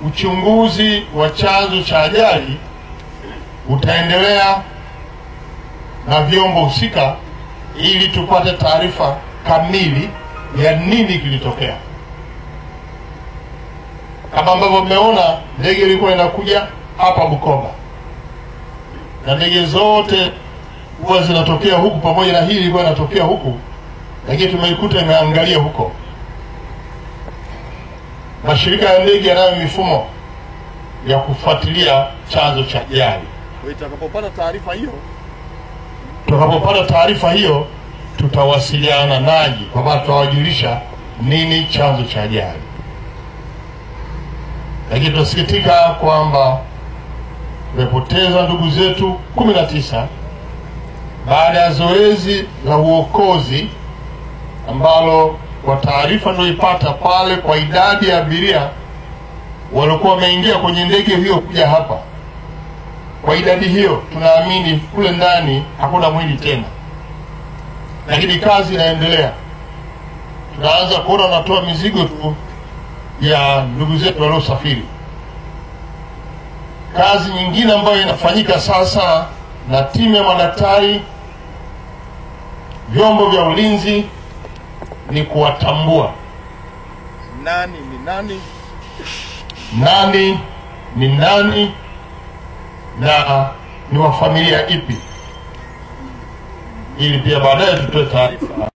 uchunguzi wa chanzo cha ajali utaendelea na vyombo husika ili tupate taarifa kamili ya nini kilitokea. Kama ambavyo mmeona, ndege ilikuwa inakuja hapa Bukoba na ndege zote huwa zinatokea huku, pamoja na hii ilikuwa inatokea huku, lakini tumeikuta imeangalia huko. Mashirika ya ndege yanayo mifumo ya kufuatilia chanzo cha ajali. Itakapopata taarifa hiyo, tutakapopata taarifa hiyo, tutawasiliana nanyi kwamba tutawajulisha nini chanzo cha ajali. Lakini tunasikitika kwamba tumepoteza ndugu zetu kumi na tisa baada ya zoezi la uokozi ambalo kwa taarifa niliyoipata pale, kwa idadi ya abiria waliokuwa wameingia kwenye ndege hiyo kuja hapa, kwa idadi hiyo tunaamini kule ndani hakuna mwili tena, lakini kazi inaendelea. Tunaanza kuona wanatoa mizigo tu ya ndugu zetu waliosafiri. Kazi nyingine ambayo inafanyika sasa na timu ya madaktari, vyombo vya ulinzi ni kuwatambua nani ni nani, nani ni nani na ni wa familia ipi, ili pia baadaye tutoe taarifa